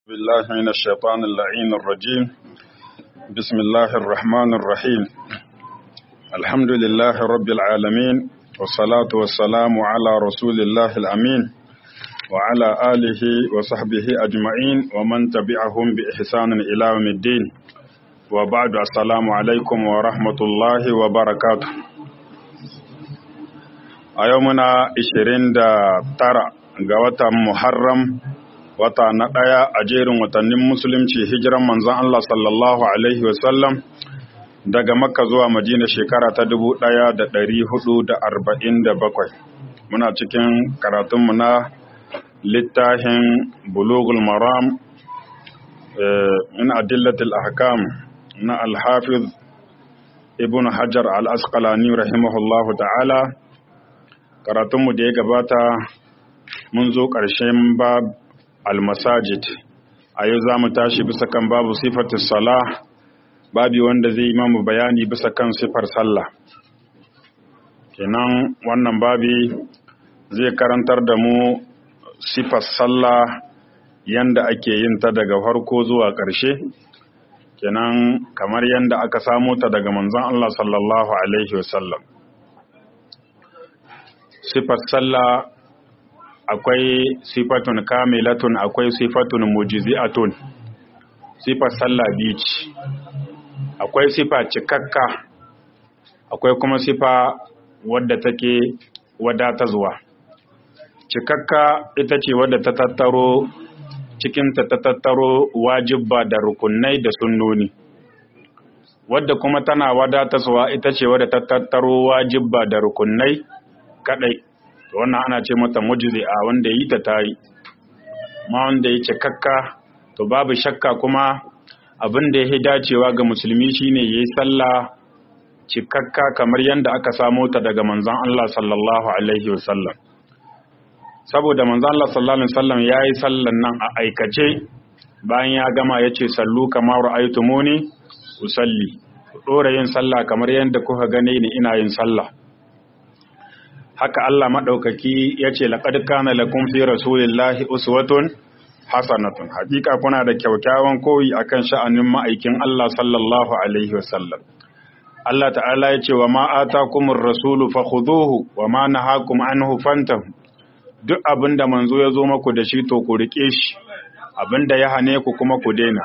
بالله من الشيطان اللعين الرجيم بسم الله الرحمن الرحيم الحمد لله رب العالمين والصلاة والسلام على رسول الله الأمين وعلى آله وصحبه أجمعين ومن تبعهم بإحسان إلى يوم الدين وبعد السلام عليكم ورحمة الله وبركاته أيومنا 29 ga watan Muharram wata na ɗaya a jerin watannin musulunci hijiran manzon Allah sallallahu Alaihi wasallam daga makka zuwa madina shekara ta dubu ɗaya da ɗari hudu da arba'in da bakwai muna cikin karatunmu na littafin bulugul maram min adillatil ahkam na alhafiz ibn hajar al-asqalani rahimahullahu ta'ala karatunmu da ya gabata mun zo ƙarshen bab almasajid a yau za mu tashi bisa kan babu sifatis salah babi wanda zai yi mamu bayani bisa kan sifar sallah kenan wannan babi zai karantar da mu sifar sallah yanda ake yin ta daga farko zuwa ƙarshe kenan kamar yanda aka samo ta daga manzon Allah sallallahu alaihi wasallam sifar sallah akwai sifatun kamilatun akwai sifatun mujizi'atun sifar sallah bici akwai sifa cikakka akwai kuma sifa wadda take wadata zuwa cikakka ita ce wadda ta tattaro cikinta ta tattaro wajibba da rukunai da sunnoni wadda kuma tana wadata zuwa ita ce wadda ta tattaro wajibba da rukunai kadai wannan ana ce mata a wanda yi ta tayi ma wanda ya cikakka to babu shakka kuma abin da ya dacewa ga musulmi shine yayi sallah cikakka kamar yadda aka samo ta daga manzon Allah sallallahu alaihi wasallam saboda manzon Allah sallallahu alaihi wasallam yayi sallan nan a aikace bayan ya gama yace sallu kamar ra'aytumuni usalli ku dora yin sallah kamar yadda kuka gane ni ina yin sallah haka Allah maɗaukaki ya ce laƙad kana lakum fi rasulillahi uswatun hasanatun hakika kuna da kyaukyawan koyi akan sha'anin ma'aikin Allah sallallahu alaihi wasallam Allah ta'ala ya ce wa ma atakumur rasulu fakhuduhu wa ma nahakum anhu fantahu duk abinda manzo ya zo maku da shi to ku rike shi abinda ya hane ku kuma ku daina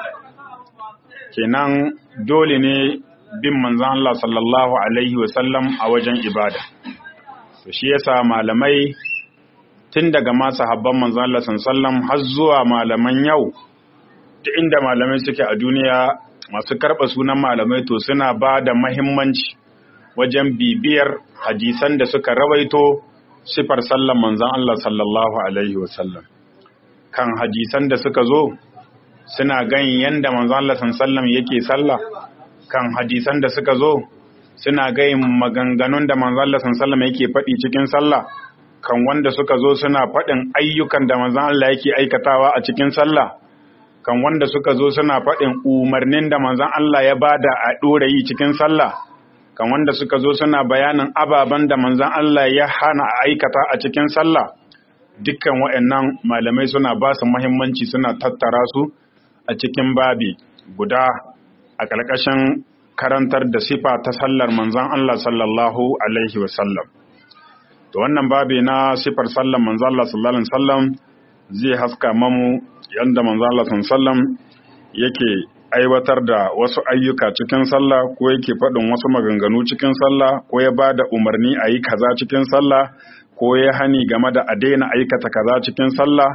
kenan dole ne bin manzon Allah sallallahu alaihi wasallam a wajen ibada to shi yasa malamai tun daga ma sahabban manzon Allah sallallahu har zuwa malaman yau duk inda malamai suke a duniya masu karɓa sunan malamai to suna ba da mahimmanci wajen bibiyar hadisan da suka rawaito sifar sallan manzon Allah sallallahu alaihi wasallam kan hadisan da suka zo suna ganin yanda manzon Allah sallallahu yake sallah kan hadisan da suka zo suna gayin maganganun da manzon Allah sallallahu yake faɗi cikin sallah kan wanda suka zo suna faɗin ayyukan da manzon Allah yake aikatawa a cikin sallah kan wanda suka zo suna faɗin umarnin da manzon Allah ya bada a ɗora yi cikin sallah kan wanda suka zo suna bayanin ababen da manzon Allah ya hana a aikata a cikin sallah dukkan waɗannan malamai suna ba su muhimmanci suna tattara su a cikin babi guda a ƙarƙashin karantar da sifa ta sallar manzan Allah sallallahu Alaihi wasallam. To wannan babi na sifar sallar manzan Allah sallallahu Alaihi wasallam zai haska mamu yadda manzan Allah sallallahu yake aiwatar da wasu ayyuka cikin sallah ko yake faɗin wasu maganganu cikin sallah ko ya ba da umarni a yi kaza cikin sallah ko ya hani game da a daina aikata kaza cikin sallah.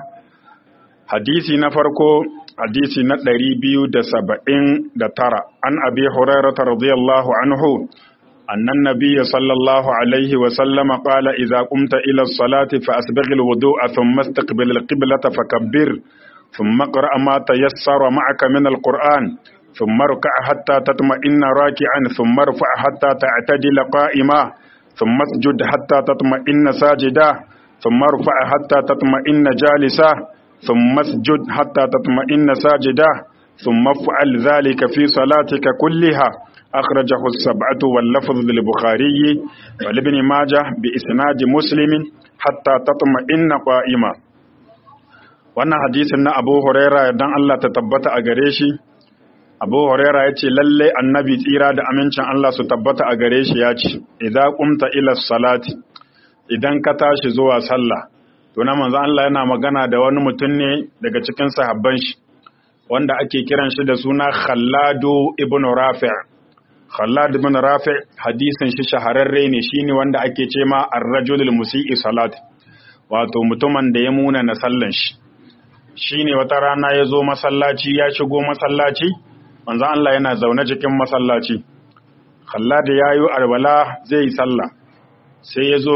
Hadisi na farko hadisi na ɗari biyu da saba'in da tara an abi hurairata radiyallahu anhu annan nabiyya sallallahu alaihi wa sallama qala idza qumta ila as-salati fa asbigh al-wudu'a thumma istaqbil al-qiblata fakabbir thumma qra' ma tayassara ma'aka min al-qur'an thumma rka' hatta tatma'inna raki'an thumma irfa' hatta ta'tadila qa'ima thumma isjud hatta tatma'inna sajida thumma irfa' hatta tatma'inna jalisa ثم اسجد حتى تطمئن ساجدا ثم افعل ذلك في صلاتك كلها أخرجه السبعة واللفظ للبخاري ولابن ماجه بإسناد مسلم حتى تطمئن قائما wannan hadisin na Abu Huraira dan Allah ta tabbata a gare shi Abu Huraira yace lalle annabi tsira da amincin Allah su tabbata a gare shi yace idza qumta ila salati idan ka tashi zuwa sallah to na manzo Allah yana magana da wani mutum ne daga cikin sahabban shi wanda ake kiran shi da suna Khalladu ibn Rafi' Khallad ibn Rafi' hadisin shi shahararre ne shine wanda ake ce ma ar-rajulul musii salat wato mutumin da ya muna na sallan shi shine wata rana ya zo masallaci ya shigo masallaci manzo Allah yana zaune cikin masallaci Khallad ya yi arbala zai yi sallah sai ya zo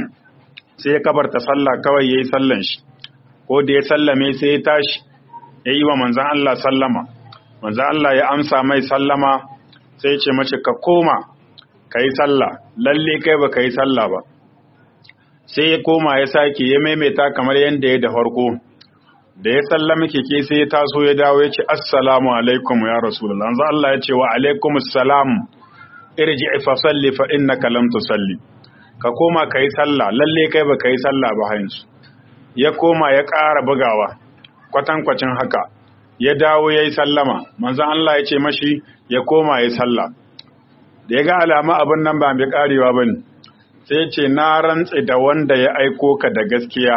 sai ya kabarta sallah kawai ya yi sallan shi ko da ya sallame sai ya tashi ya yi wa manzan Allah sallama manzan Allah ya amsa mai sallama sai ce mace ka koma ka yi sallah lalle kai ba ka yi sallah ba sai ya koma ya sake ya maimaita kamar yadda ya da farko da ya sallama keke sai ya taso ya dawo ya ce assalamu alaikum ya rasulullah manzan Allah ya ce wa alaikum assalam irji fa salli fa innaka lam tusalli ka koma ka yi sallah lalle kai ba ka yi sallah ba yanzu ya koma ya ƙara bugawa kwatankwacin haka ya dawo ya yi sallama manzan Allah ya ce mashi ya koma ya yi sallah da ya ga alama abin nan ba mai ƙarewa ba ne sai ce na rantse da wanda ya aiko ka da gaskiya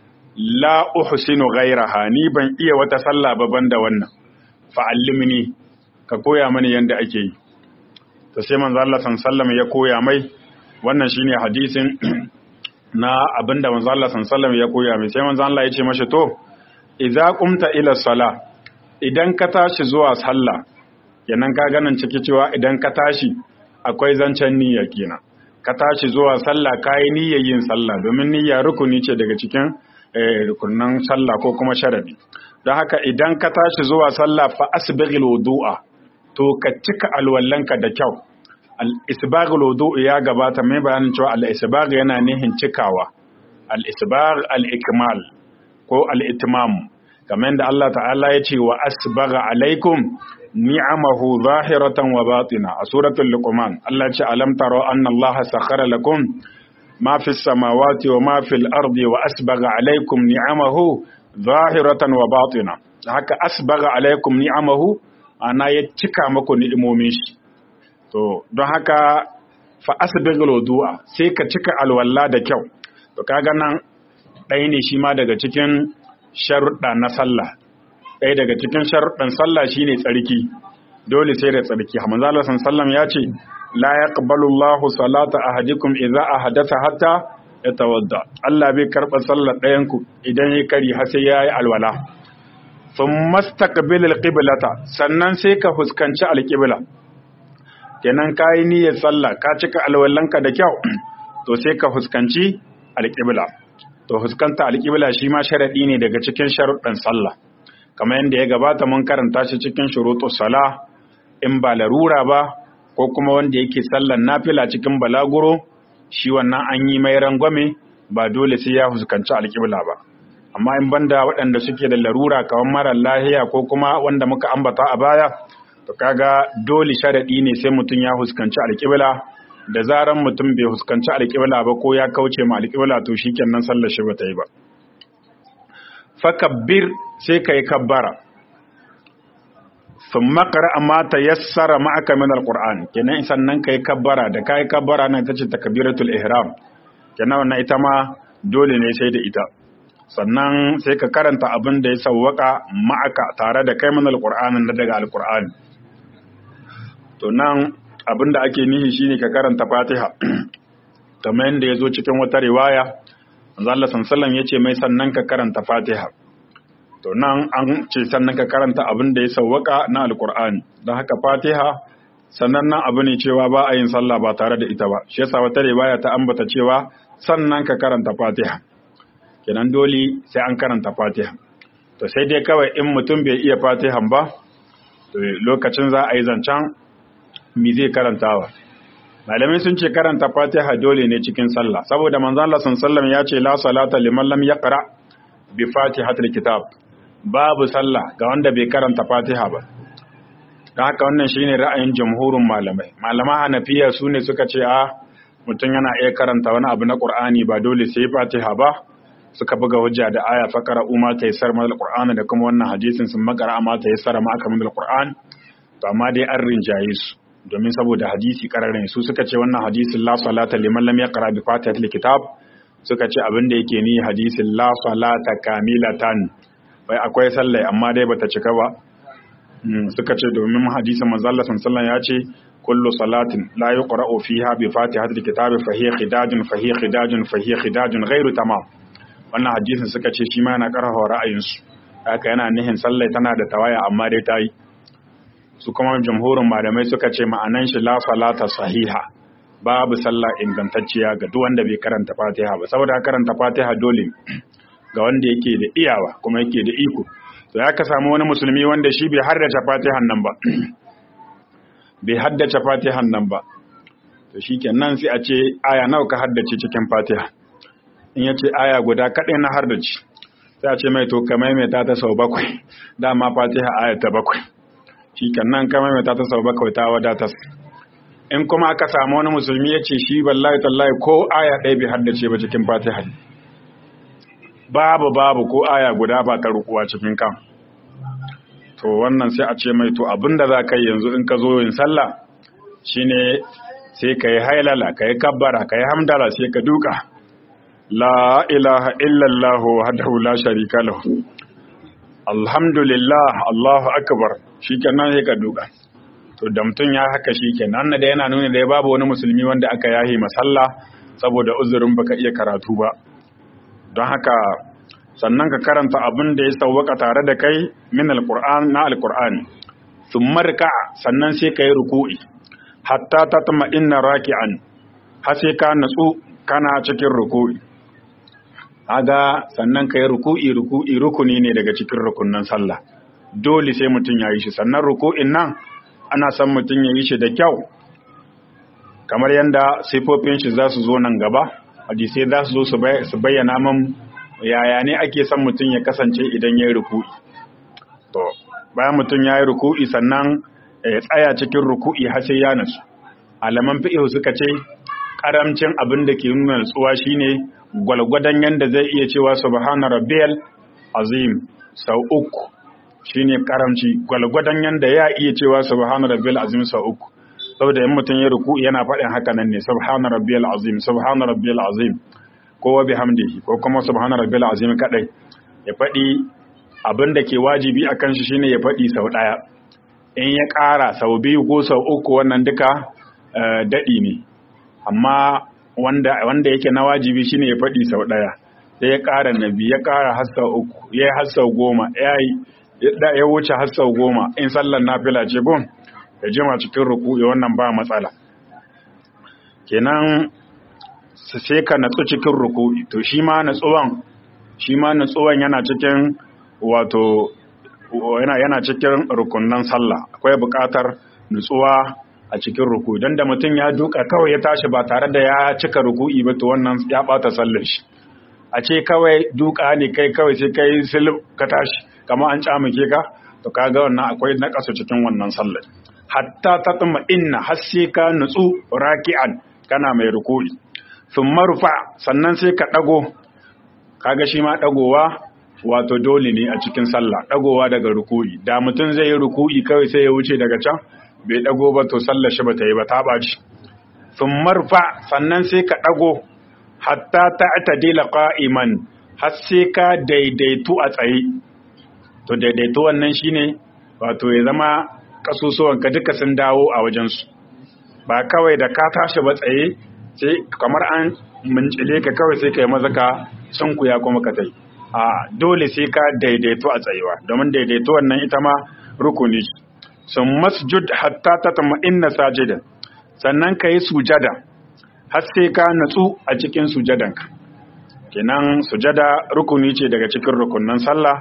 la uhsinu ghairaha ni ban iya wata sallah ba banda wannan fa'allimni ka koya mani yanda ake yi to sai manzo Allah sallallahu ya koya mai wannan shine hadisin na abinda manzo Allah sallallahu ya koya mai sai manzo Allah ya ce mashi to idza qumta ila sala idan ka tashi zuwa sallah kenan ka ganin ciki cewa idan ka tashi akwai zancen niyya kenan ka tashi zuwa sallah kai niyyar yin sallah domin niyya rukuni ce daga cikin rukunan sallah ko kuma sharadi don haka idan ka tashi zuwa sallah fa asbighil wudu'a to ka cika alwallanka da kyau al-isbaghul wudu ya gabata mai bayanin cewa al-isbagh yana nihin cikawa al-isbagh al-ikmal ko al-itmam kamar da Allah ta'ala ya ce wa asbagha alaikum ni'amahu zahiratan wa batina a suratul luqman Allah ya ce alam taro anna Allah sakhara lakum ma fis samawati wa ma fil ardi wa asbagha alaikum ni'amahu zahiratan wa batina haka asbagha alaikum ni'amahu ana ya cika maku ni'imomin shi to don haka fa asbighul wudu'a sai ka cika alwala da kyau to kaga nan ɗaya ne shi ma daga cikin sharuɗa na sallah ɗaya daga cikin sharuɗan sallah shine tsarki dole sai da tsarki hamza Allah sallam ya ce la yaqbalu Allahu salata ahadikum idza ahadatha hatta yatawadda Allah bai karɓa sallar ɗayan ku idan ya kari har sai yayi alwala thumma istaqbil alqiblata sannan sai ka fuskanci alqibla kenan kayi niyyar sallah ka cika alwallanka da kyau to sai ka fuskanci alqibla to fuskanta alqibla shi ma sharadi ne daga cikin sharuɗan sallah kamar yadda ya gabata mun karanta shi cikin shurutus sala in ba larura ba ko kuma wanda yake sallan nafila cikin balaguro shi wannan an yi mai rangwame ba dole sai ya fuskanci alƙibla ba amma in banda waɗanda suke da larura kamar mara lahiya ko kuma wanda muka ambata a baya to kaga dole sharaɗi ne sai mutum ya fuskanci alƙibla da zaran mutum bai fuskanci alƙibla ba ko ya kauce ma alƙibla to shikenan sallar shi ba ta yi ba fakabbir sai ka yi kabbara sun makara amma ta yassara ma'aka min alƙur'an kenan sannan ka yi kabbara da ka yi kabbara nan ta ce takabiratul ihram kenan wannan ita ma dole ne sai da ita sannan sai ka karanta abin da ya sawwaka ma'aka tare da kai min alƙur'an na daga alƙur'an to nan abin da ake nihi shine ka karanta fatiha kamar yadda ya zo cikin wata riwaya Allah sallallahu ya ce mai sannan ka karanta Fatiha to nan an ce sannan ka karanta abin da ya sawwaka na alkur'ani don haka Fatiha sannan nan abu ne cewa ba a yin sallah ba tare da ita ba shi yasa wata riwaya ta ambata cewa sannan ka karanta Fatiha kenan dole sai an karanta Fatiha to sai dai kawai in mutum bai iya Fatihan ba to lokacin za a yi zancen me zai karantawa malamai sun ce karanta fatiha dole ne cikin sallah saboda manzon Allah sallallahu ya ce la salata liman lam yaqra bi fatihatil kitab babu sallah ga wanda bai karanta fatiha ba dan haka wannan shine ra'ayin jamhurin malamai malama hanafiya su ne suka ce a mutum yana iya karanta wani abu na qur'ani ba dole sai fatiha ba suka buga hujja da aya faqara umma tayassar mal qur'an da kuma wannan hadisin sun makara amma tayassar ma aka min qur'an to amma dai an rinjaye su domin saboda hadisi kararin su suka ce wannan hadisin la salata liman lam yaqra bi fatihatil kitab suka ce abin da yake ni hadisin la salata kamilatan bai akwai sallai amma dai bata cika ba suka ce domin hadisin manzo Allah sallallahu ya ce kullu salatin la yuqra'u fiha bi fatihatil kitab fa hiya khidajun fa hiya khidajun fa hiya khidajun ghairu tamam wannan hadisin suka ce shi ma yana karfafa ra'ayinsu haka yana nihin sallai tana da tawaya amma dai ta yi su kuma jamhurin malamai suka ce ma'anan shi la salata sahiha babu sallah ingantacciya ga duk wanda bai karanta fatiha ba saboda karanta fatiha dole ga wanda yake da iyawa kuma yake da iko to ya ka samu wani musulmi wanda shi bai haddace fatihan nan ba bai haddace fatihan nan ba to shikenan sai a ce aya nawa ka haddace cikin fatiha in yace aya guda kadai na haddace sai a ce mai to ka maimaita ta sau bakwai dama fatiha aya ta bakwai shikenan ka maimaita ta sau bakwai ta wadatar in kuma aka samu wani musulmi ya ce shi wallahi tallahi ko aya ɗaya bai haddace ba cikin fatiha babu babu ko aya guda ba ta rukuwa cikin kan to wannan sai a ce mai to abinda za ka yi yanzu in ka zo yin sallah shine sai ka yi hailala ka yi kabbara ka yi hamdala sai ka duka la ilaha illallah wahdahu la sharika lahu alhamdulillah allahu akbar shikenan sai ka duka to da mutum ya haka shikenan da yana nuna da ya babu wani musulmi wanda aka yahi masalla saboda uzurin baka iya karatu ba don haka sannan ka karanta abin da ya sauwaka tare da kai min alquran na alqur'ani thumma rika sannan sai ka yi ruku'i hatta tatma inna raki'an har sai ka natsu kana cikin ruku'i aga sannan ka yi ruku'i ruku'i rukuni ne daga cikin rukunnan sallah dole sai mutum ya yi shi sannan ruku'in nan ana son mutum ya yi shi da kyau kamar yadda sifofin shi za su zo nan gaba hadisai za su zo su bayyana man yaya ne ake son mutum ya kasance idan ya yi ruku'i to bayan mutum ya yi ruku'i sannan ya tsaya cikin ruku'i har sai ya nasu alaman fi'ih suka ce karamcin abin da ke nuna nutsuwa shine gwalgwadon yanda zai iya cewa subhana rabbiyal azim sau uku shine karamci gwalgwadon yanda ya iya cewa subhana rabbiyal azim sau uku saboda in mutum ya ruku yana faɗin haka nan ne subhana rabbiyal azim subhana rabbiyal azim ko wa bihamdihi ko kuma subhana rabbiyal azim kadai ya faɗi abin da ke wajibi akan shi shine ya faɗi sau ɗaya in ya ƙara sau biyu ko sau uku wannan duka daɗi ne amma wanda wanda yake na wajibi shine ya faɗi sau ɗaya sai ya ƙara na biyu ya ƙara har sau uku ya yi har sau goma ya yi ya wuce har sau goma in sallar nafila ce gun ya jima cikin ruku'i wannan ba matsala kenan sai ka natsu cikin ruku'i to shi ma natsuwan shi ma natsuwan yana cikin wato yana yana cikin rukunnan sallah akwai buƙatar nutsuwa a cikin ruku'i dan da mutum ya duka kawai ya tashi ba tare da ya cika ruku'i ba to wannan ya bata sallar shi a ce kawai duka ne kai kawai sai kai silib ka tashi kamar an camuke ka to kaga wannan akwai nakasu cikin wannan sallar hatta tatma inna har sai ka nutsu raki'an kana mai ruku'i thumma rufa sannan sai ka dago kaga shi ma dagowa wato dole ne a cikin sallah dagowa daga ruku'i da mutum zai yi ruku'i kawai sai ya wuce daga can bai dago ba to sallar shi bata yi ba ta baci thumma rufa sannan sai ka dago hatta ta'tadila qa'iman har sai ka daidaitu a tsaye to daidaito wannan shine wato ya zama kasusuwanka duka sun dawo a wajensu ba kawai da ka tashi ba tsaye sai kamar an mincile ka kawai sai ka yi maza ka sunkuya kuma ka tai a dole sai ka daidaito a tsayewa domin daidaito wannan ita ma rukuni sun masjud hatta ta tama inna sajidan sannan ka yi sujada har sai ka natsu a cikin sujadanka kenan sujada rukuni ce daga cikin rukunan sallah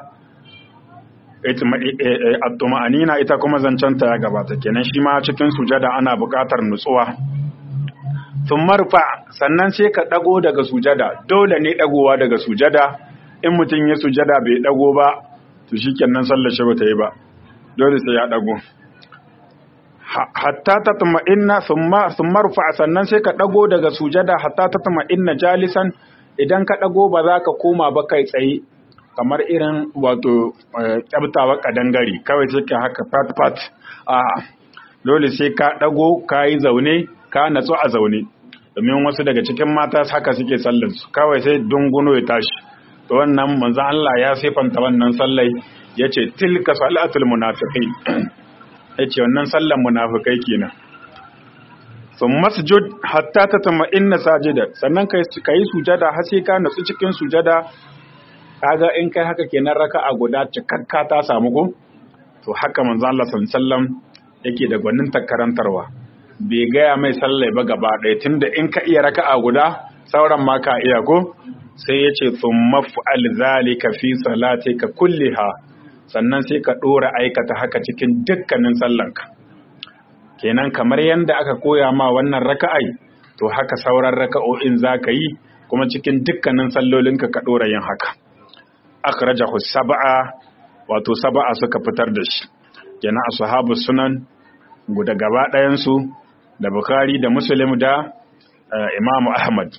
at-tuma'anina ita kuma zancanta ya gabata kenan shi ma cikin sujada ana buƙatar nutsuwa sun marfa sannan sai ka ɗago daga sujada dole ne ɗagowa daga sujada in mutum ya sujada bai ɗago ba to shi kenan sallar shi bata yi ba dole sai ya ɗago hatta ta tuma'inna sun marfa sannan sai ka ɗago daga sujada hatta ta tuma'inna jalisan idan ka ɗago ba za ka koma ba kai tsaye kamar irin wato ƙyabtawa ƙadangare kawai sai ka haka fat fat a dole sai ka ɗago ka yi zaune ka natsu a zaune domin wasu daga cikin mata haka suke sallar su kawai sai dunguno ya tashi to wannan manzon Allah ya sifanta wannan sallai yace tilka salatul munafiqin yace wannan sallar munafikai kenan sun masjud hatta ta tama inna sajida sannan ka yi sujada har sai ka natsu cikin sujada kaga in kai haka kenan raka'a guda cikakka ta samu ko to haka manzo Allah sallallahu yake da gwanin karantarwa bai gaya mai sallai ba gaba ɗaya tunda in ka iya raka'a guda sauran ma ka iya ko sai ya ce thumma fa'al zalika fi salatika kulliha sannan sai ka dora aikata haka cikin dukkanin sallanka kenan kamar yadda aka koya ma wannan raka'ai to haka sauran raka'o'in za ka yi kuma cikin dukkanin sallolinka ka ɗora yin haka akhrajahu sab'a wato sab'a suka fitar da shi kenan ashabu sunan guda gaba ɗayan su da bukhari da muslim da imam ahmad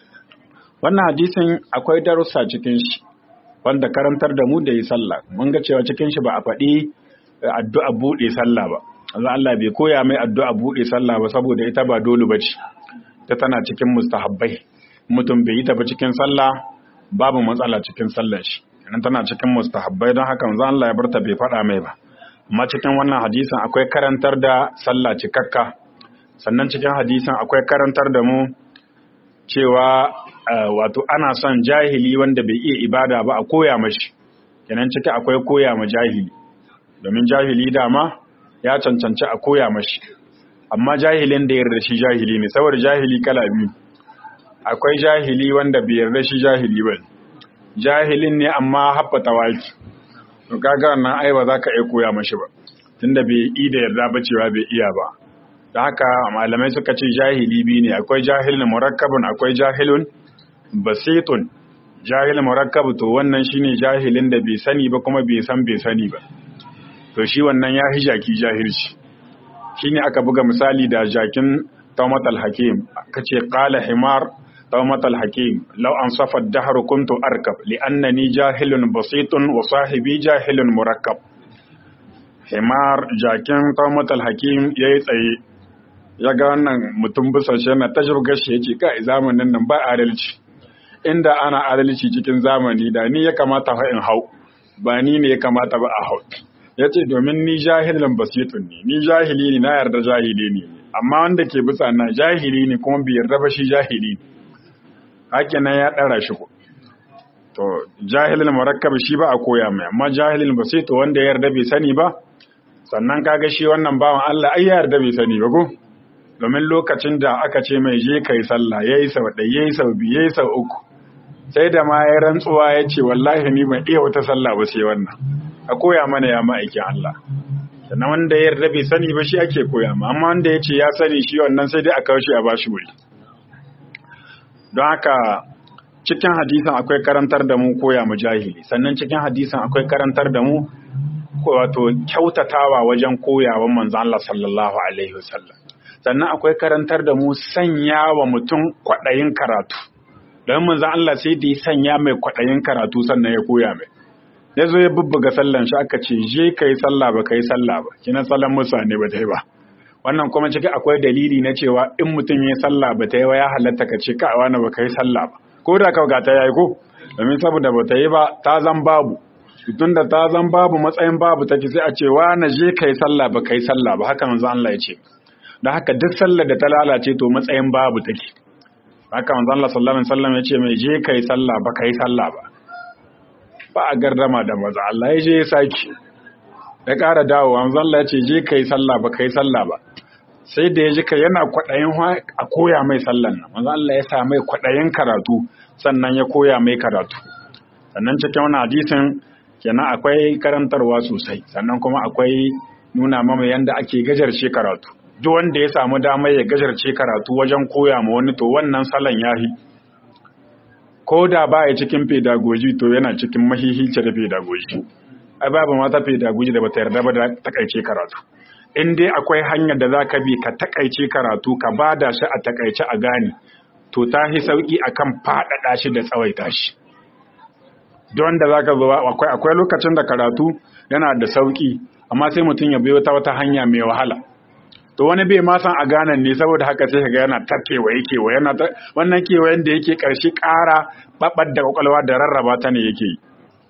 wannan hadisin akwai darussa cikin shi wanda karantar da mu da yi sallah mun ga cewa cikin shi ba a faɗi addu'a buɗe sallah ba Allah Allah bai koya mai addu'a buɗe sallah ba saboda ita ba dole ba ce, ta tana cikin mustahabbai, mutum bai yi ta ba cikin sallah babu matsala cikin sallar shi, idan tana cikin mustahabbai don haka zan Allah ya barta bai faɗa mai ba. Amma cikin wannan hadisan akwai karantar da sallah cikakka, sannan cikin hadisan akwai karantar da mu cewa wato ana son jahili wanda bai iya ibada ba a koya mashi, kenan ciki akwai koya ma jahili, domin jahili dama ya cancanci a koya mashi amma jahilin da yarda shi jahili ne saboda jahili kala biyu akwai jahili wanda bai yarda shi jahili ba jahilin ne amma haffata waki to kaga wannan ai ba za ka iya koya mashi ba tunda bai yi da yarda ba cewa bai iya ba da haka malamai suka ce jahili biyu ne akwai jahilin murakkabun akwai jahilun basitun jahil murakkab to wannan shine jahilin da bai sani ba kuma bai san bai sani ba to shi wannan ya jaki jahilci shine aka buga misali da jakin tawmat al-hakim kace qala himar tawmat al-hakim law ansafa ad-dahr kuntu arkab li'annani jahilun basitun wa sahibi jahilun murakkab himar jakin tawmat al-hakim yayi tsaye ya ga wannan mutum busashe na tajirga shi yace kai zamanin nan ba adalci inda ana adalci cikin zamani da ni ya kamata fa in hau ba ni ne ya kamata ba a hau ya ce domin ni jahilin basitun ne ni jahili ne na yarda jahili ne amma wanda ke bisa na jahili ne kuma bai yarda ba shi jahili ne haka nan ya ɗara shi ko to jahilin murakkab shi ba a koya mai amma jahilin basitu wanda ya yarda bai sani ba sannan kaga shi wannan bawan Allah ai ya yarda bai sani ba ko domin lokacin da aka ce mai je kai sallah yayi sau ɗaya yayi sau biyu yayi sau uku sai da ma ya rantsuwa ya ce wallahi ni ban iya wata sallah ba sai wannan a koya mana ya ma'aikin Allah sannan wanda ya yarda bai sani ba shi ake koya ma amma wanda ya ce ya sani shi wannan sai dai a kawo shi a bashi wuri don haka cikin hadisan akwai karantar da mu koya mu jahili sannan cikin hadisan akwai karantar da mu wato kyautatawa wajen koyawan manzo Allah sallallahu alaihi wasallam sannan akwai karantar da mu sanya wa mutum kwaɗayin karatu don manzo Allah sai da ya sanya mai kwaɗayin karatu sannan ya koya mai ya zo ya bubbuga sallan shi aka ce je ka yi sallah ba ka yi sallah ba kina sallan musa ne ba ta yi ba wannan kuma ciki akwai dalili na cewa in mutum ya sallah ba ta yi ba ya halatta ka ce ka wani ba ka yi sallah ba ko da kawai ta yayi ko domin saboda ba ta yi ba ta zan babu tun da ta zan babu matsayin babu take sai a ce na je ka yi sallah ba ka yi sallah ba haka manzo Allah ya ce da haka duk sallar da ta lalace to matsayin babu take haka manzo Allah sallallahu alaihi wasallam ya ce mai je ka yi sallah ba ka yi sallah ba ba a gardama da maza Allah ya je ya saki ya ƙara dawowa manzo Allah ya ce je ka yi sallah ba ka yi sallah ba sai da ya ji ka yana kwaɗayin a koya mai sallan nan manzo Allah ya sa mai kwaɗayin karatu sannan ya koya mai karatu sannan cikin wani hadisin kenan akwai karantarwa sosai sannan kuma akwai nuna mama yanda ake gajarce karatu duk wanda ya samu damar ya gajarce karatu wajen koya ma wani to wannan salon yahi ko da ba ya cikin pedagogy to yana cikin mahihice da pedagogy ai babu mata pedagogy da bata yarda ba da takaice karatu in dai akwai hanyar da za ka bi ka takaice karatu ka bada shi a takaice a gane to ta hi sauki akan faɗaɗa shi da tsawaita shi don da zaka zo akwai akwai lokacin da karatu yana da sauki amma sai mutum ya biyo ta wata hanya mai wahala to wani bai ma san a ganan ne saboda haka sai kaga yana ta kewaye kewaye yana ta wannan kewayen da yake karshe ƙara babbar da kwakwalwa da rarraba ta ne yake yi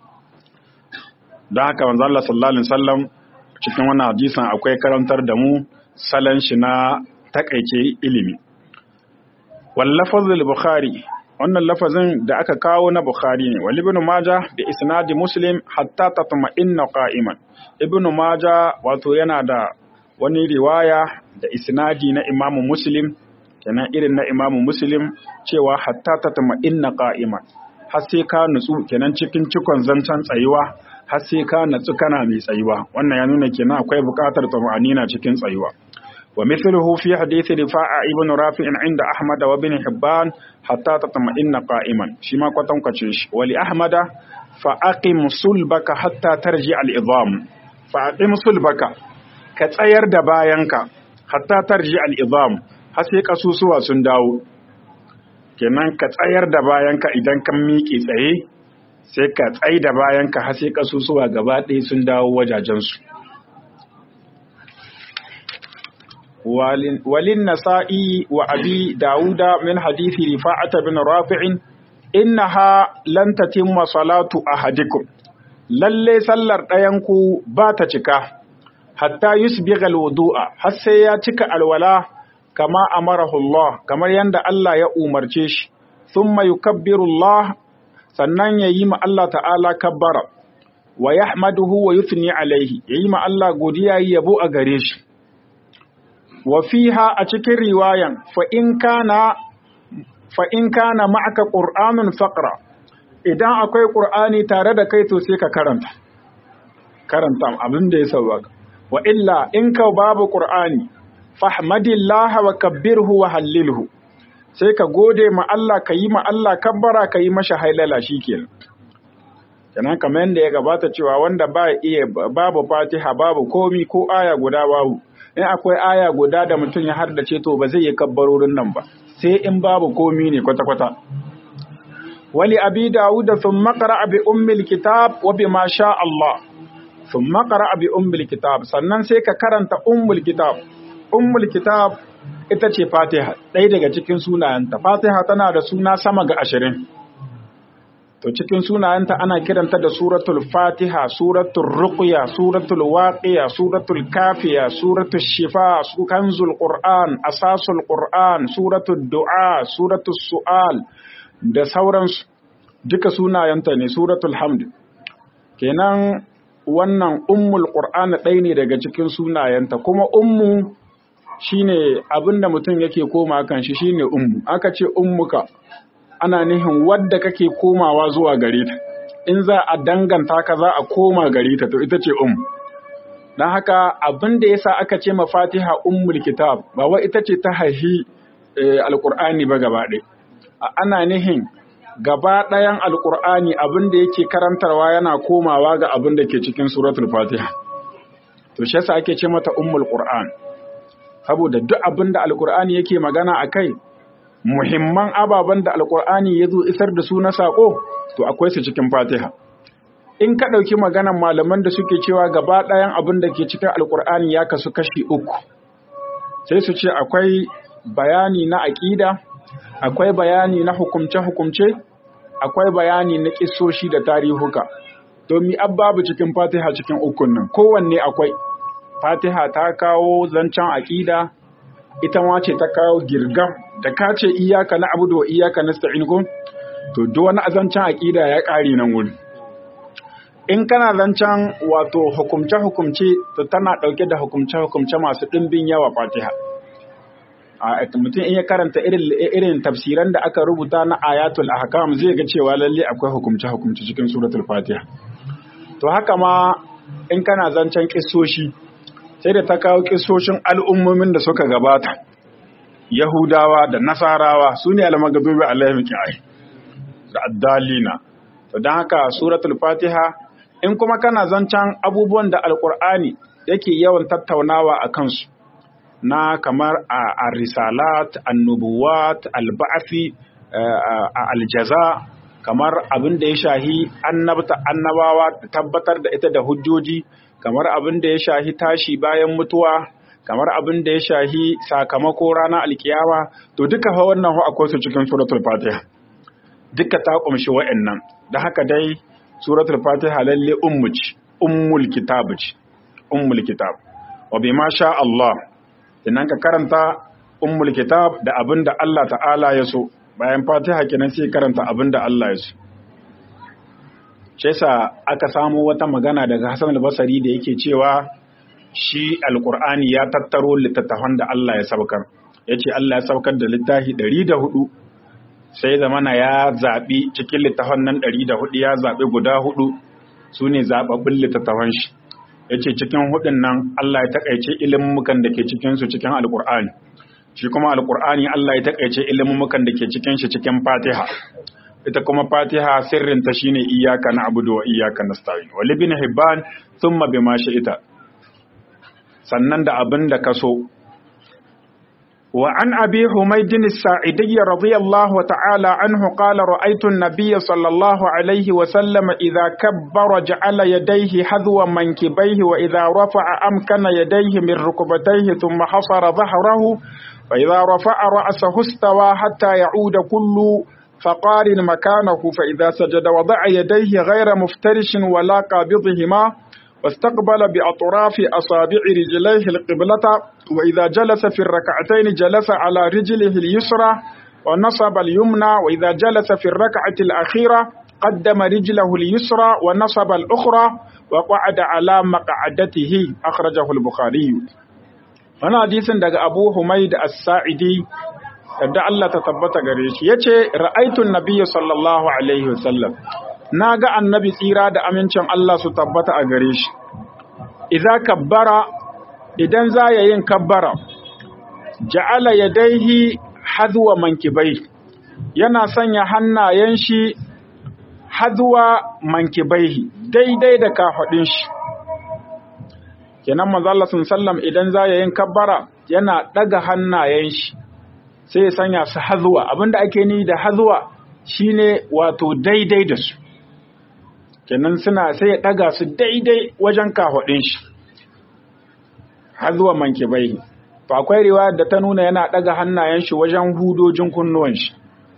don haka manzo Allah sallallahu alaihi wasallam cikin wannan hadisin akwai karantar da mu salon shi na takaice ilimi wal lafazul bukhari wannan lafazin da aka kawo na bukhari ne wal ibn majah bi isnadi muslim hatta tatma'inna qa'iman ibn majah wato yana da wani riwaya da isnadi na imamu muslim kenan irin na imamu muslim cewa hatta tatma'inna qa'iman har sai ka nutsu kenan cikin cikon zancen tsayuwa har sai ka natsu kana mai tsayuwa wannan ya nuna kenan akwai buƙatar tuma'anina cikin tsayuwa wa mithluhu fi hadisi rifa'a ibn rafi'in inda ahmad wa ibn hibban hatta tatma'inna qa'iman shi ma kwatan kwace shi wa li ahmada fa aqim sulbaka hatta tarji al-idham fa aqim sulbaka ka tsayar da bayanka hatta tarji al-idham har sai kasusuwa sun dawo kenan ka tsayar da bayanka idan kan miƙe tsaye sai ka tsai da bayanka har sai kasusuwa gaba ɗaya sun dawo wajajensu walin nasa'i wa abi dawuda min hadithi rifa'ata bin rafi'in innaha lan tatimma salatu ahadikum lalle sallar ɗayanku ba ta cika hatta yusbigha alwudu'a har sai ya cika alwala kama amarahu Allah kamar yanda Allah ya umarce shi thumma yukabbiru Allah sannan ya yi ma Allah ta'ala kabbara wa yahmaduhu wa yuthni alaihi ya yi ma Allah godiya yi yabo a gare shi wa fiha a cikin riwayan fa in kana fa in kana ma'aka qur'anun faqra idan akwai qur'ani tare da kai to sai ka karanta karanta abin da ya sauka wa illa in ka babu qur'ani fahmadillaha wa kabbirhu wa hallilhu sai ka gode ma Allah ka yi ma Allah kabbara ka yi masha hailala shikenan kenan kamar yadda ya gabata cewa wanda ba iya babu fatiha babu komi ko aya guda babu in akwai aya guda da mutum ya hardace to ba zai yi kabbarorin nan ba sai in babu komi ne kwata-kwata wali abi dawud da sun makara abi ummil kitab wa bi ma sha Allah sun makara abi ummil kitab sannan sai ka karanta ummul kitab ummul kitab ita ce fatiha ɗaya daga cikin sunayenta fatiha tana da suna sama ga ashirin to cikin sunayenta ana kiranta da suratul fatiha suratul ruqya suratul waqiya suratul kafiya suratul shifa su kanzul qur'an asasul qur'an suratul du'a suratul su'al da sauransu duka sunayenta ne suratul hamd kenan wannan ummul qur'an ɗaya ne daga cikin sunayenta kuma ummu shine abinda mutum yake koma kan shi shine ummu aka ce ummuka ana nihin wadda kake komawa zuwa gare ta in za a danganta ka za a koma gare ta to ita ce um dan haka abin da yasa aka ce ma Fatiha ummul kitab ba wai ita ce ta haihi alqur'ani ba gaba ɗaya ana nihin gaba ɗayan alqur'ani abin da yake karantarwa yana komawa ga abin da ke cikin suratul Fatiha to shi yasa ake ce mata ummul qur'an saboda duk abin da alqur'ani yake magana akai muhimman ababen da alkur'ani ya zo isar da su na saƙo to akwai su cikin fatiha in ka ɗauki maganan malaman da suke cewa gaba ɗayan abin da ke cikin alkur'ani ya kasu kashi uku sai su ce akwai bayani na aƙida akwai bayani na hukumce-hukumce akwai bayani na ƙisoshi da tarihuka domin babu cikin fatiha cikin ukun nan kowanne akwai fatiha ta kawo zancen aƙida ita ma ce ta kawo girgam da ka ce iyaka na abu wa iyaka na sta'in ko to duk wani azancen aƙida ya ƙari nan wuri in kana zancen wato hukumce-hukumce to tana ɗauke da hukumce-hukumce masu ɗimbin yawa fatiha a mutum in ya karanta irin tafsiran da aka rubuta na ayatul ahkam zai ga cewa lalle akwai hukumce-hukumce cikin suratul fatiha to haka ma in kana zancen kissoshi sai da ta kawo kisoshin al'ummomin da suka gabata yahudawa da nasarawa su ne almagadubi alaihim ki'ai da addalina to don haka suratul fatiha in kuma kana zancen abubuwan da alkur'ani yake yawan tattaunawa a kansu na kamar a risalat annubuwat alba'afi a aljaza kamar abin da ya shahi annabta annabawa tabbatar da ita da hujjoji kamar abin da ya shahi tashi bayan mutuwa kamar abin da ya shahi sakamako ranar alkiyama to duka fa wannan akwai su cikin suratul fatiha duka ta kumshi wa'annan da haka dai suratul fatiha lalle ummu ce ummul kitab ce ummul kitab wa bima sha Allah idan ka karanta ummul kitab da abin da Allah ta'ala ya so bayan fatiha kenan sai karanta abin da Allah ya so shi yasa aka samu wata magana daga Hassan al-Basri da yake cewa shi alqur'ani ya tattaro littattafan da Allah ya saukar yace Allah ya saukar da littafi 104 sai zamana ya zabi cikin littafan nan 104 ya zabi guda hudu sune zababbin littattafan shi yace cikin hudun nan Allah ya takaice ilimukan da ke cikin su cikin alqur'ani shi kuma alqur'ani Allah ya takaice ilimukan da ke cikin shi cikin Fatiha ita kuma Fatiha sirrin ta shine iyyaka na'budu wa iyyaka nasta'in wa ibn hibban thumma bima shi'ita sannan da abin da kaso wa an abi humayd as-sa'idi radiyallahu ta'ala anhu qala ra'aytu an-nabiy sallallahu alayhi wa sallam idha kabbara ja'ala yadayhi hadwa mankibayhi wa idha rafa'a amkana yadayhi min rukbatayhi thumma hasara dhahrahu wa idha rafa'a ra'sahu istawa hatta ya'uda kullu فقار مكانه فإذا سجد وضع يديه غير مفترش ولا قابضهما واستقبل بأطراف أصابع رجليه القبلة وإذا جلس في الركعتين جلس على رجله اليسرى ونصب اليمنى وإذا جلس في الركعة الأخيرة قدم رجله اليسرى ونصب الأخرى وقعد على مقعدته أخرجه البخاري هنا حديث دغ أبو حميد الساعدي yadda Allah ta tabbata gare shi ya ce ra'aitun nabiya sallallahu alaihi wasallam na ga annabi tsira da amincin Allah su tabbata a gare shi idza kabbara idan za ya yin kabbara ja'ala yadaihi hadwa mankibai yana sanya hannayen shi hadwa mankibaihi daidai da kafadin shi kenan manzo Allah sallam idan za ya yin kabbara yana daga hannayen shi sai ya sanya su hazuwa abinda ake ni da hazuwa shine wato daidai da su kenan suna sai ya daga su daidai wajen kahwadin shi hazuwa manke bai to akwai riwaya da ta nuna yana daga hannayen shi wajen hudojin kunnuwan shi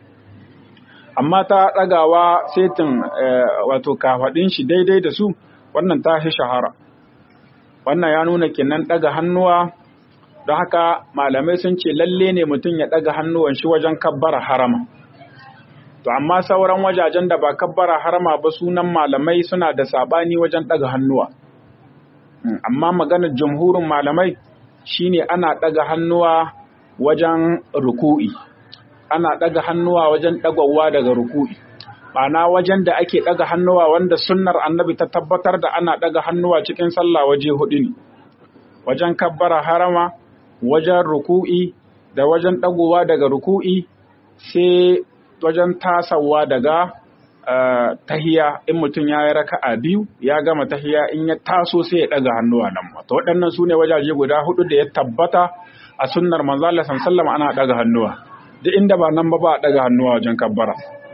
amma ta dagawa setin wato kahwadin shi daidai da su wannan ta shi shahara wannan ya nuna kenan daga hannuwa don haka malamai sun ce lalle ne mutum ya ɗaga hannuwan shi wajen kabbara harama to amma sauran wajajen da ba kabbara harama ba sunan malamai suna da sabani wajen ɗaga hannuwa amma maganar jamhurin malamai shine ana ɗaga hannuwa wajen ruku'i ana ɗaga hannuwa wajen ɗagawa daga ruku'i ma'ana wajen da ake ɗaga hannuwa wanda sunnar annabi ta tabbatar da ana ɗaga hannuwa cikin sallah waje hudu ne wajen kabbara harama wajen ruku'i da wajen ɗagowa daga ruku'i sai wajen tasawa daga tahiya in mutum ya yi raka'a biyu ya gama tahiya in ya taso sai ya ɗaga hannuwa nan to waɗannan su ne wajaje guda hudu da ya tabbata a sunnar manzo Allah sallallahu ana ɗaga hannuwa duk inda ba nan ba ba a ɗaga hannuwa wajen kabbara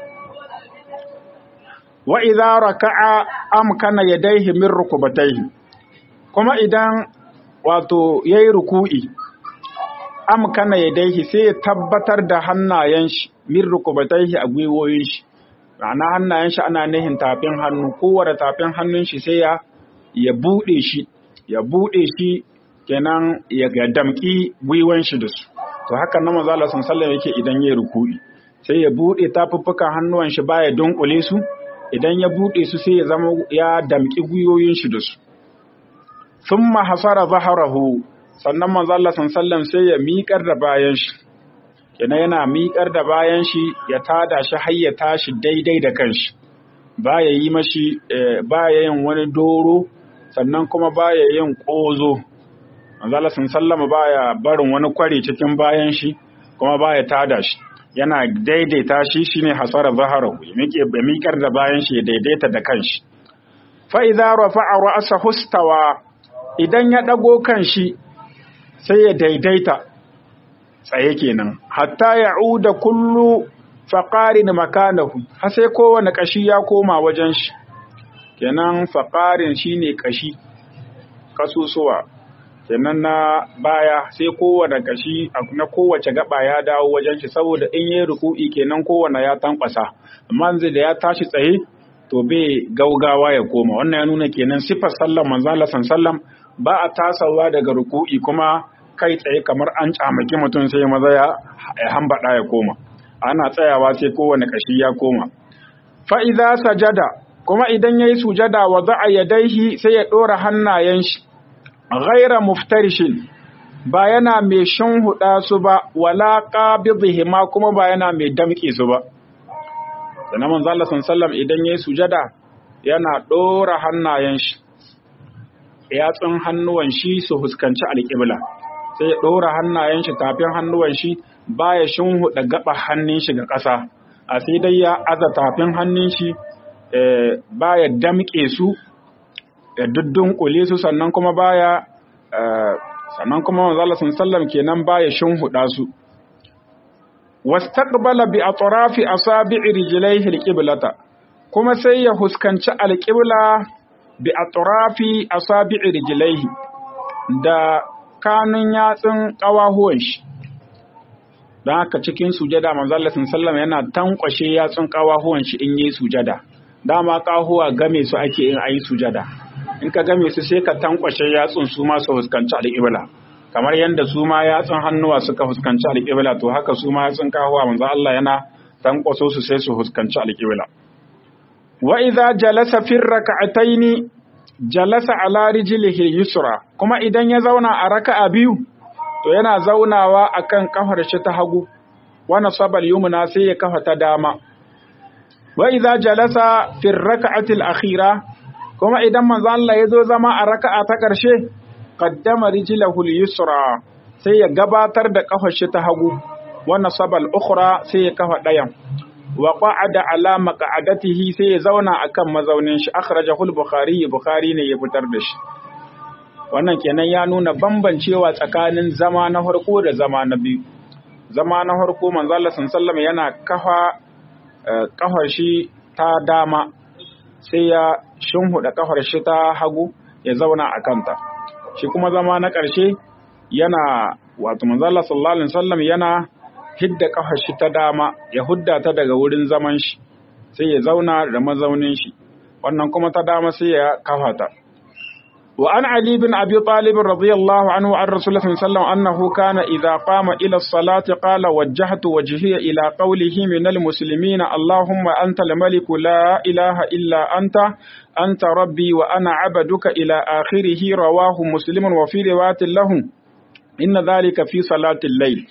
wa idza raka'a amkana yadayhi min rukubatayhi kuma idan wato yayi ruku'i amkana yadaihi sai ya tabbatar da hannayen shi min rukubataihi a gwiwoyin shi ma'ana hannayen shi ana nihin tafin hannu kowane tafin hannun shi sai ya ya bude shi ya bude shi kenan ya ga damki gwiwan shi da su to haka na manzo Allah sallallahu yake idan yayi ruku'i sai ya bude tafuffukan hannuwan shi baya dunkule su idan ya bude su sai ya zama ya damki gwiwoyin shi da su thumma hasara zaharahu sannan manzo Allah sallallahu sai ya miƙar da bayan shi kenan yana miƙar da bayan shi ya tada shi har ya tashi daidai da kanshi baya yi mashi baya yin wani doro sannan kuma baya yin ƙozo manzo Allah sallallahu baya barin wani kware cikin bayan shi kuma baya tada shi yana daidaita shi shine hasara zaharahu ya miƙar da bayan shi ya daidaita da kanshi fa idza rafa'a ra'sahu istawa idan ya dago kanshi sai ya daidaita tsaye kenan hatta ya'uda kullu faqarin makanahu har sai kowane kashi ya koma wajen shi kenan faqarin shine kashi kasusuwa kenan na baya sai kowane kashi na kowace gaba ya dawo wajen shi saboda in yi ruku'i kenan kowane ya tankwasa amma zai da ya tashi tsaye to bai gaugawa ya koma wannan ya nuna kenan sifar sallar manzo Allah sallam ba a tasawa daga ruku'i kuma kai tsaye kamar an camaki mutum sai maza ya hambada ya koma ana tsayawa sai kowane kashi ya koma fa idza sajada kuma idan yayi sujada wa za'a yadaihi sai ya dora hannayen shi ghaira muftarishin ba yana mai huɗa su ba wala qabidhihima kuma ba yana mai damƙe su ba da manzo Allah sallallahu idan yayi sujada yana dora hannayen shi yatsun hannuwan shi su huskanci alƙibla sai ya dora hannayen shi tafin hannuwan shi baya huɗa gaba hannun shi ga ƙasa a sai dai ya aza tafin hannun shi baya damƙe su da duddun su sannan kuma baya sannan kuma manzo Allah sallallahu kenan baya huɗa su wastaqbala bi atrafi asabi'i rijlaihi alqiblata kuma sai ya huskanci alqibla bi atrafi asabi'i rijlaihi da kanun yatsun kawahuwan shi don haka cikin sujada manzo Allah sallallahu yana tankwashe yatsun kawahuwan shi in yi sujada dama kahuwa game su ake in ayi sujada in ka game su sai ka tankwashe yatsun su ma su huskanci alqibla kamar yadda su ma yatsun hannuwa suka fuskanci alƙibla to haka su ma yatsun kahuwa manzo Allah yana tankwaso su sai su fuskanci alƙibla wa idza jalasa fi rak'ataini jalasa ala rijlihi yusra kuma idan ya zauna a raka'a biyu to yana zaunawa akan kafar shi ta hagu wa nasabal yumna sai ya kafa ta dama wa idza jalasa fi rak'ati al-akhira kuma idan manzo Allah ya zo zama a raka'a ta ƙarshe qaddama rijlahu al-yusra sai ya gabatar da kafar shi ta hagu wa nasaba al-ukhra sai ya kafa dayan wa qa'ada ala maq'adatihi sai ya zauna akan mazaunin shi akhrajahu al-bukhari bukhari ne ya fitar da shi wannan kenan ya nuna bambancewa tsakanin zama na farko da zama na biyu zama na farko manzo Allah sallallahu yana kafa kafar shi ta dama sai ya shinhuda kafar shi ta hagu ya zauna a kanta shi kuma zama na ƙarshe yana wato manzala sallallahu alaihi wasallam yana hidda kafar shi ta dama ya hudda ta daga wurin zaman shi sai ya zauna da mazaunin shi wannan kuma ta dama sai ya kafa ta wa an ali bin abi talib radiyallahu anhu an rasulullah sallallahu alaihi wasallam annahu kana idza qama ila as-salati qala wajjahtu wajhiya ila qawlihi min al-muslimina allahumma anta al-malik la ilaha illa anta anta rabbi wa ana abaduka ila akhirih rawahu muslim wa fi riwayatin lahum inna dhalika fi salati al-layl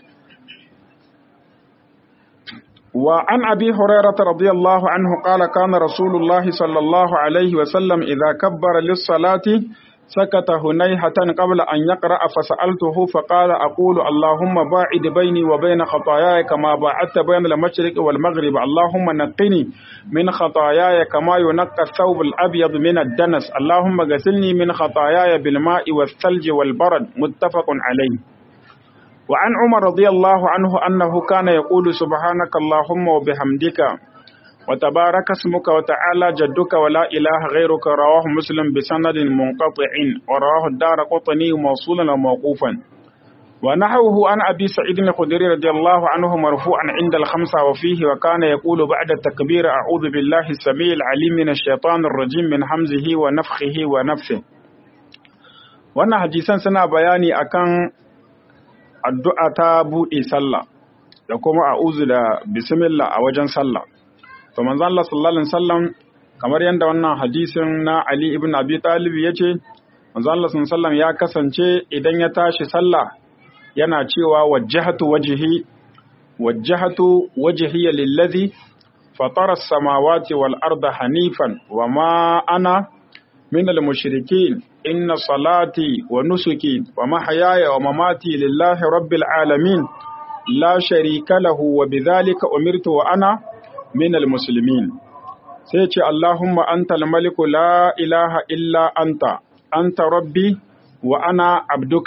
وعن أبي هريرة رضي الله عنه قال كان رسول الله صلى الله عليه وسلم إذا كبر للصلاة سكت هنيهة قبل أن يقرأ فسألته فقال أقول اللهم باعد بيني وبين خطاياي كما باعدت بين المشرق والمغرب اللهم نقني من خطاياي كما ينقى الثوب الأبيض من الدنس اللهم غسلني من خطاياي بالماء والثلج والبرد متفق عليه وعن عمر رضي الله عنه أنه كان يقول سبحانك اللهم وبحمدك وتبارك اسمك وتعالى جدك ولا إله غيرك رواه مسلم بسند منقطع ورواه الدار قطني موصولا وموقوفا ونحوه عن أبي سعيد الخدري رضي الله عنه مرفوعا عند الخمسة وفيه وكان يقول بعد التكبير أعوذ بالله السميع العليم من الشيطان الرجيم من حمزه ونفخه ونفسه wannan hadisan suna bayani akan addu'a ta buɗe sallah da kuma a'udhu da bismillah a wajen sallah to manzo Allah sallallahu alaihi wasallam kamar yadda wannan hadisin na Ali ibn Abi Talib yace manzo Allah sallallahu alaihi wasallam ya kasance idan ya tashi sallah yana cewa wajjahatu wajhi wajjahatu wajhiya lillazi fatara as-samawati wal arda hanifan wama ana min al-mushrikeen inna salati wa nusuki wa mahyaya wa mamati lillahi rabbil alamin la sharika lahu wa bidhalika umirtu wa ana minal musulmin sai ce Allahumma anta maliku la ilaha illa anta anta rabbi wa ana abduka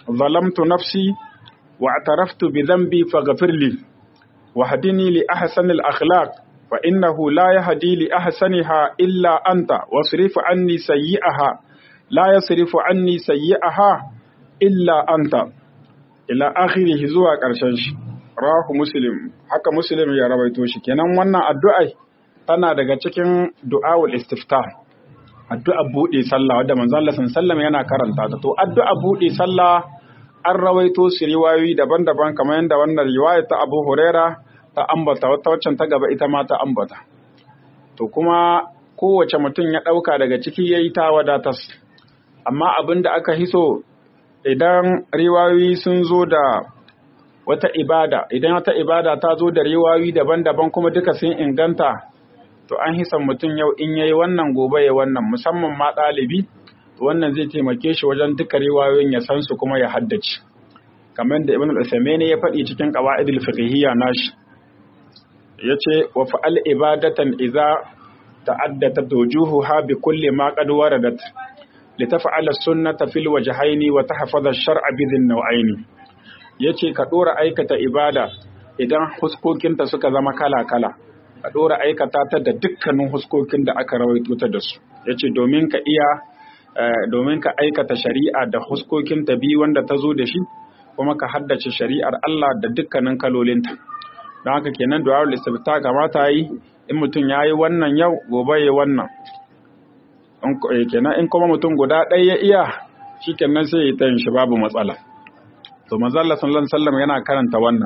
ظلمت نفسي واعترفت بذنبي فاغفر لي واهدني لأحسن الأخلاق فإنه لا يهدي لأحسنها إلا أنت واصرف عني سيئها لا يصرف عني سيئها إلا أنت إلى آخره زوا ƙarshen shi rahu muslim haka muslim ya rawaito shi kenan wannan addu'ai tana daga cikin du'awul istiftah addu'a buɗe sallah wadda manzo Allah sallallahu yana karanta ta to addu'a buɗe sallah an rawaito su riwayoyi daban-daban kamar yadda wannan riwaya ta Abu Huraira ta ambata wata waccan ta gaba ita ma ta ambata to kuma kowace mutum ya ɗauka daga ciki yayi ta wadatas amma abin da aka hiso idan riwayoyi sun zo da wata ibada idan wata ibada ta zo da riwayoyi daban-daban kuma duka sun inganta to an hisan mutum yau in yayi wannan gobe ya wannan musamman ma ɗalibi wannan zai taimake shi wajen duka riwayoyin ya san su kuma ya haddace kamar da ibn al-Uthaymeen ya faɗi cikin qawaidul fiqhiyya nashi yace wa fa'al ibadatan idza ta'addatat wujuhuha bi kulli ma qad waradat litaf'ala sunnata fil wajhaini wa tahfaza ash-shar'a bi dhin naw'aini yace ka dora aikata ibada idan huskokinta suka zama kala-kala ka ɗora aikata ta da dukkanin huskokin da aka rawaito ta da su ya ce domin ka iya domin ka aikata shari'a da huskokin ta biyu wanda ta zo da shi kuma ka haddace shari'ar Allah da dukkanin kalolinta don haka kenan du'a istifta kamata yi in mutum ya yi wannan yau gobe ya wannan kenan in kuma mutum guda ɗaya ya iya shi kenan sai ya ta yin shi babu matsala to manzo Allah sallallahu alaihi wasallam yana karanta wannan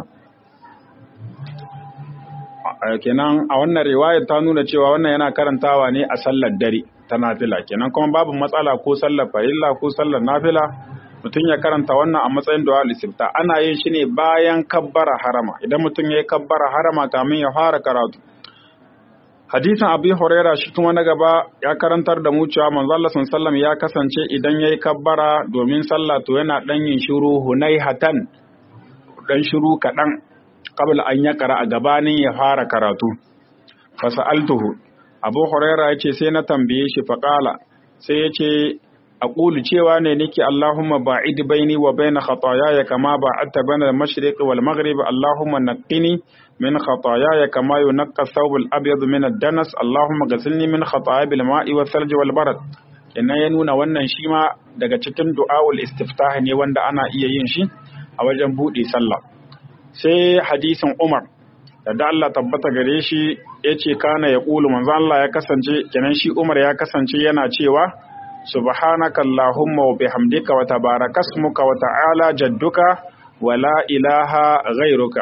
kenan a wannan riwayar ta nuna cewa wannan yana karantawa ne a sallar dare ta nafila kenan kuma babu matsala ko sallar farilla ko sallar nafila mutum ya karanta wannan a matsayin du'a lisifta ana yin shi ne bayan kabbara harama idan mutum ya yi kabbara harama kamin ya fara karatu hadisin abi huraira shi kuma na gaba ya karantar da mu cewa manzo Allah sallallahu ya kasance idan yayi kabbara domin sallah to yana dan yin shiru hunaihatan dan shiru kadan qabla an ya kara a gabanin ya fara karatu fasa'altuhu abu huraira ya ce sai na tambaye shi faƙala sai ya ce a ƙulu cewa ne nake allahumma ba'id baini wa baina khatayaya kama ba'adta baina al-mashriq wal maghrib allahumma naqqini min khatayaya kama yunqqa thawb al-abyad min ad-danas allahumma ghsilni min khataya bil ma'i wal thalj wal barad ina ya nuna wannan shi ma daga cikin du'aul istiftah ne wanda ana iya yin shi a wajen buɗe sallah sai hadisin Umar da Allah tabbata gare shi ya ce kana ya ƙulu manzo Allah ya kasance kenan shi Umar ya kasance yana cewa subhanaka allahumma wa bihamdika wa tabarakasmuka wa ta'ala jadduka wa la ilaha ghairuka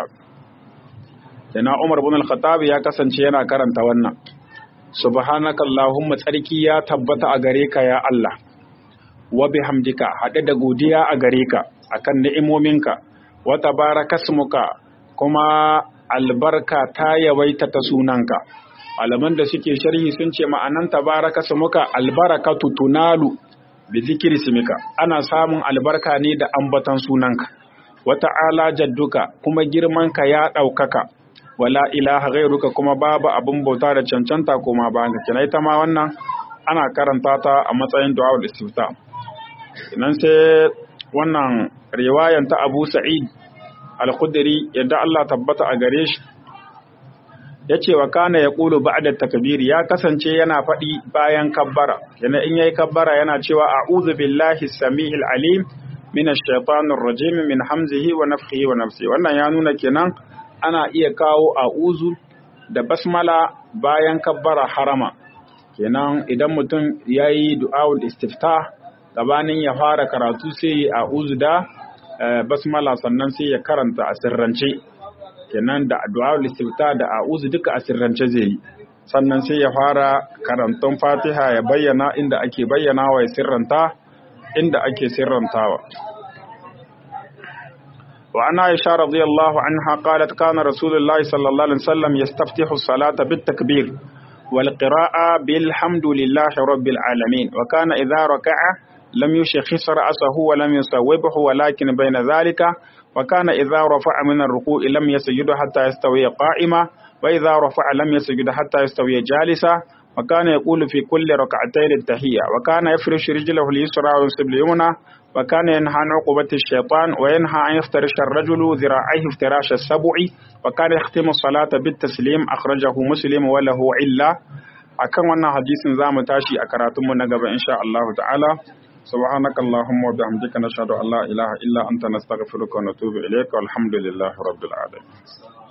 Dana Umar ibn al-Khattab ya kasance yana karanta wannan subhanaka allahumma tsarki ya tabbata a gare ka ya Allah wa bihamdika haɗe da godiya a gare ka akan ni'imominka wata barakasmuka kuma albarka ta yawaita ta sunanka malaman da suke sharhi sun ce ma'anan tabarakasmuka albarakatu tunalu bi zikri simika ana samun albarka ne da ambatan sunanka wata ala jadduka kuma girmanka ya ɗaukaka wala ilaha ghairuka kuma babu abin bauta da cancanta kuma ba ka kina ita ma wannan ana karanta ta a matsayin du'a istifta nan sai wannan riwayan ta Abu Sa'id al-Khudri yadda Allah tabbata a gare shi yace wa kana yaqulu ba'da takbir ya kasance yana faɗi bayan kabbara yana in yayi kabbara yana cewa a'udhu billahi samihil alim minash shaitanir rajim min hamzihi wa nafthihi wa nafsihi wannan ya nuna kenan ana iya kawo a'udhu da basmala bayan kabbara harama kenan idan mutum yayi du'aul istiftah gabanin ya fara karatu sai a'udhu da basmala sannan sai ya karanta a sirrance kenan da addu'a istifta da a'udhu duka a sirrance zai yi sannan sai ya fara karantun Fatiha ya bayyana inda ake bayyana wa ya sirranta inda ake sirrantawa wa ana Aisha radiyallahu anha qalat kana Rasulullahi sallallahu alaihi wasallam yastaftihu as-salata bit-takbir wal qira'a bilhamdulillahi rabbil alamin wa kana idha raka'a لم يشخص رأسه ولم يصوبه ولكن بين ذلك وكان إذا رفع من الركوع لم يسجد حتى يستوي قائما وإذا رفع لم يسجد حتى يستوي جالسا وكان يقول في كل ركعتين التحية وكان يفرش رجله اليسرى وينصب اليمنى وكان ينهى عن عقوبة الشيطان وينهى أن يفترش الرجل ذراعيه افتراش السبع وكان يختم الصلاة بالتسليم أخرجه مسلم وله علة akan wannan hadisin za mu tashi a karatunmu na gaba insha Allah ta'ala subhanaka allahumma wa bihamdika nashhadu an la ilaha illa anta nastaghfiruka wa natubu ilayka walhamdulillahi rabbil alamin